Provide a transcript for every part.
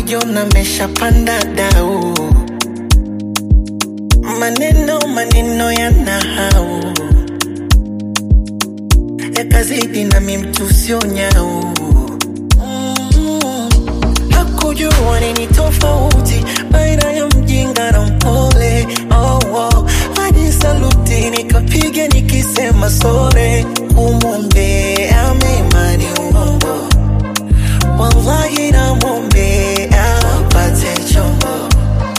kujiona meshapanda dau, maneno maneno yana hau yakazidi nami mtu sio nyau Mm. hakujua nini tofauti baina ya mjinga na mpole oh, oh. hadi saluti nikapiga nikisema sore kumwombea mema ni uongo wallahi namwombea apate chombo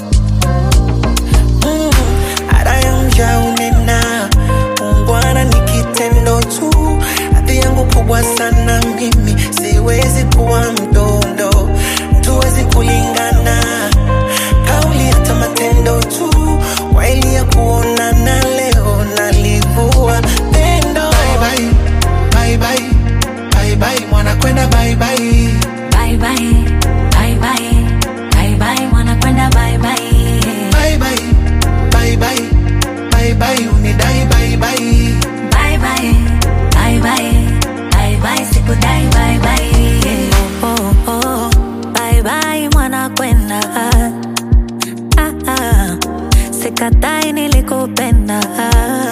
Mm, ada ya mja unena ungwana ni kitendo tu hadhi yangu kubwa sana mimi siwezi kuwa mdondo tuwezi kulingana kauli hata matendo tu kwa ili ya kuonana leo nalivua pendo bye bye, bye bye, bye bye, mwana kwenda bye bye. Bye bye, bye bye, bye bye, wanakwenda bye bye. Bye bye, bye bye, bye bye, unidai bye bye. Bye bye, bye bye, bye bye, sikudai bye bye. Oh, oh, oh, bye bye, mwanakwenda. Ah, ah, sikatai nilikupenda.